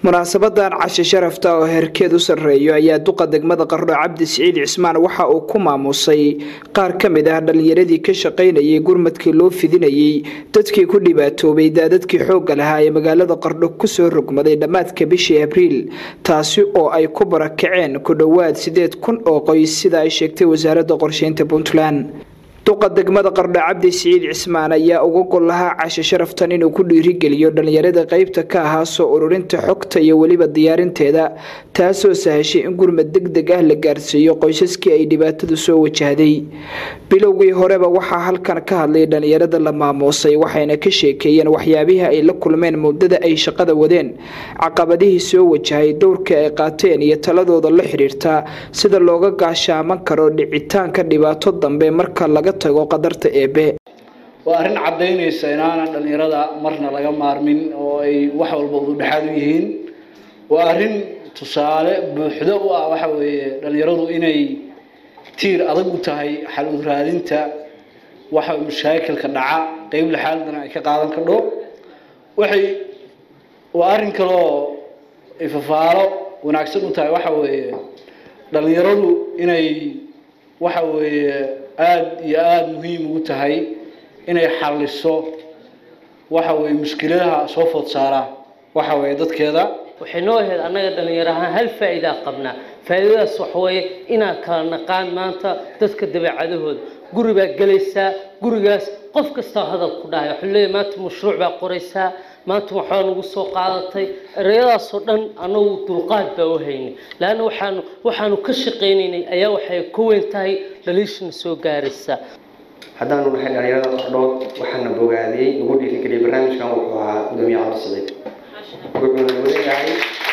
munaasabadan cashe sharafta oo heerkeed u sarreeyo ayaa duqa degmada qardho cabdi siciid cismaan waxa uu ku maamusay qaar ka mid ah dhallinyaradii ka shaqaynayay gurmadkii loo fidinayay dadkii ku dhibaatoobay daadadkii xoogga lahaa ee magaalada qardho kusoo rogmaday dhammaadka bishii abriil taasi oo ay ku barakaceen ku dhowaad sideed kun oo qoys sida ay sheegtay wasaaradda qorsheynta puntland duqa degmada qardho cabdi siciid cismaan ayaa uga gol lahaa cashe sharaftan inuu ku dhiirigeliyo dhallinyarada qeybta ka ahaa soo ururinta xogta iyo weliba diyaarinteeda taasoo sahashay in gurmad deg deg ah la gaarsiiyo qoysaskii ay dhibaatadu soo wajahday bilowgii horeba waxaa halkan ka hadlay dhallinyarada la maamuusay waxayna ka sheekeeyeen waxyaabihii ay la kulmeen muddada ay shaqada wadeen caqabadihii soo wajahay dowrka ay qaateen iyo taladooda la xiriirta sida looga gaashaaman karo dhicitaanka dhibaato dambe marka laga tago qadarta eebe waa arrin caddaynaysa inaanan dhallinyarada marna laga maarmin oo ay wax walba ududhexaad u yihiin waa arrin tusaale buuxdo u ah waxa weeye dhallinyaradu inay tiir adag u tahay xal u raadinta waxa mashaakilka dhaca qeyb laxaaldana ay ka qaadan kadho waxay waa arrin kaloo ifafaalo wanaagsan u tahay waxa weeye dhallinyaradu inay waxa weeye aada iyo aada muhiim ugu tahay inay xalliso waxa weeye mushkiladaha soo food saara waxa weeye dadkeeda waxay noo ahayd annaga dhallinyaro ahaan hal faa'iidaa qabnaa faa'iidadaas waxa weeye inaan kala naqaan maanta dadka dabeecadahooda guri baa gelaysaa gurigaas qof kastaa hadal ku dhahay waxuu leeyahy maanta mashruuc baa qoraysaa maanta waxaa nagu soo qaadatay ereyadaasoo dhan annagu dulqaad baa u haynay laanna waxaanu waxaanu ka shaqaynaynay ayaa waxay ka weyn tahay dhaliishana soo gaaraysa haddaanu nahay dhalinyarada qardhood waxaana bogaadiyey nagu dhiirigeliyay barnaamijkan wuxuu ahaa gudoomiye cabdi siciid wuxuuna mudan yahay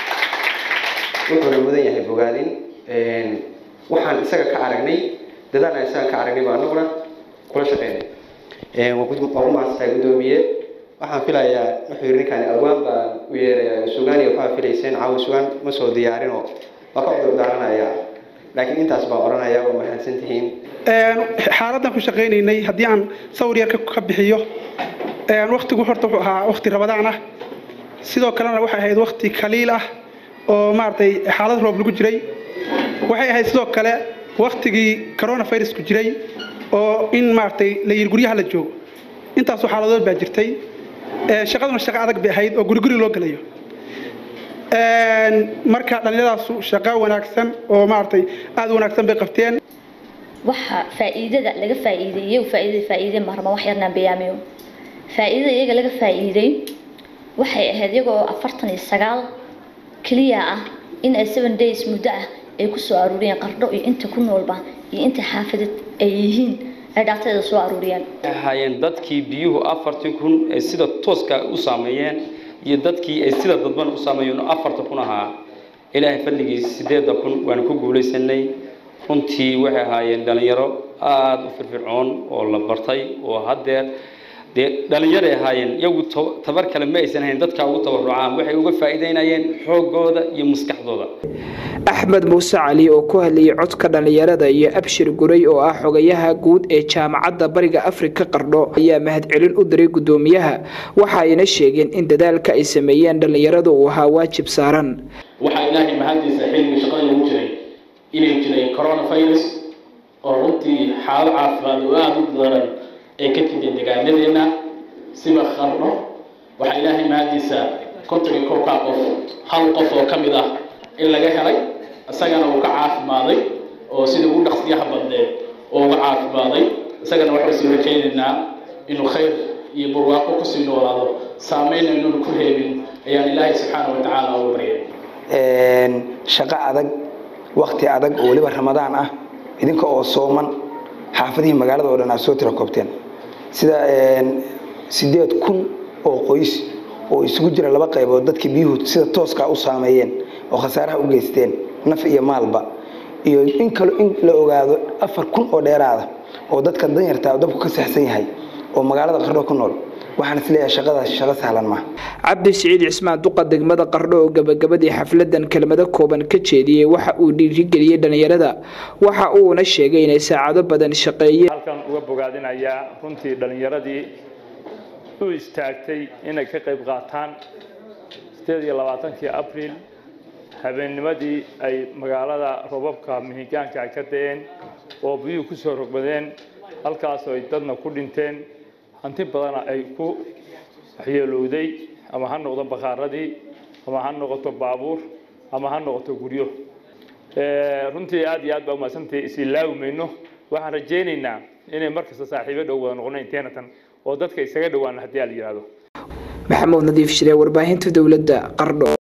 wuxuuna mudan yahay bogaadin waxaan isaga ka aragnay dadaal aan isaga ka aragnay baa anaguna kula shaqeynay waa ku mahadsantahay gudoomiye waxaan filayaa wuxuu yiri ninkaan awaan baan u yeerayaa sugaan iyo waxaa filayseen caawa sugaan ma soo diyaarinoo waa ka cudur daaranaya laakiin intaas baan oranayaa waa mahadsan tihiin xaaladdan ku shaqaynaynay haddii aan sawir yar ka bixiyo waktigu horta wuxuu ahaa wakti rabadaan ah sidoo kalena waxay ahayd wakti kaliil ah oo maaragtay xaalad roob lagu jiray waxay ahayd sidoo kale waktigii coronavirusku jiray oo in maaragtay la yiri guryaha la joogo intaasoo xaaladood baa jirtay shaqaduna shaqo adag bay ahayd oo guriguri loo gelayo marka dhallinyadaasu shaqo wanaagsan oo maaragtay aada wanaagsan bay qabteen waxa faa'iidada laga faa'iideeyey faa'iidada faa'iide marma wax yarnaan bayaamiyo faa'iidada iyaga laga faa'iiday waxay ahayd iyagoo afartan iyo sagaal keliya ah in ay seven days muddo ah ay ku soo aruuriyeen qardho iyo inta ku noolba iyo inta xaafadad ay yihiin ay dhactada soo aruuriyeen ahaayeen dadkii biyuhu afartii kun ay sida tooska u saameeyeen iyo dadkii ay sida dadban u saameeyeen oo afarta kun ahaa ilaahay fadligiis sideedda kun waanu ku guulaysanay runtii waxay ahaayeen dhalinyaro aada u firfircoon oo la bartay oo haddeer dee dhalinyaray ahaayeen iyagu tabar kale ma aysan hayn dadkaa ugu tabarucaan waxay uga faa'iideynayeen xooggooda iyo maskaxdooda axmed muuse cali oo ku hadlayay codka dhallinyarada iyo abshir guray oo ah xogayaha guud ee jaamacadda bariga afrika qardho ayaa mahadcelin u diray guddoomiyaha waxa ayna sheegeen in dadaalka ay sameeyeen dhallinyaradu uu ahaa waajib saaran waxaa ilaahay mahadiisa xilligii shaqada lagu jiray inay jiray coronavirus oo runtii xaalad caafimaad oo aada u daran ay ka timid deegaanadeenna siba qarno waxaa ilaahay mahadiisa konton iyo kowkaa qof hal qof oo ka mid ah in laga helay isagana uu ka caafimaaday oo sida ugu dhaqsiyaha badneed oo uga caafimaaday isagana waxaan sii rajaynaynaa inuu khayr iyo barwaaqo kusii noolaado saameyna inuuna ku reebin ayaan ilaahay subxaana wa tacaala uga baryay shaqo adag wakti adag oo weliba ramadaan ah idinka oo sooman xaafadihii magaalada oo dhan aad soo tira koobteen sida sideed kun oo qoys oo isugu jira laba qaybood dadkii biyuhu sida tooskaa u saameeyeen oo khasaaraha u geysteen naf iyo maalba iyo in kale in la ogaado afar kun oo dheeraada oo dadka danyarta dabku ka saxsan yahay oo magaalada qardho ku nool waxaan isleeyahay shaqadaas shaqo sahlan maaha cabdi siciid cismaan duqa degmada qardho oo gabagabadii xafladan kelmado kooban ka jeediyey waxa uu dhiirigeliyey dhallinyarada waxa uuna sheegay inay saacado badan shaqeeyeen halkan uga bogaadinayaa runtii dhallinyaradii u istaagtay inay ka qayb qaataan sideed iyo labaatankii abril habeennimadii ay magaalada robabka mihigaanka ay ka da-een oo biyuhu ku soo rogmadeen halkaasoo ay dadna ku dhinteen hanti badana ay ku waxyeelowday ama ha noqdo bakaaradii ama ha noqoto baabuur ama ha noqoto guryo runtii aad iyo aad baa umahadsantahay isilaawi mayno waxaan rajaynaynaa inay markasta saaxiibo dhow wada noqono inteenatan oo dadka isaga dhowaan haddii aa la yidhaahdo maxamuud nadiif shire warbaahinta dowladda qardho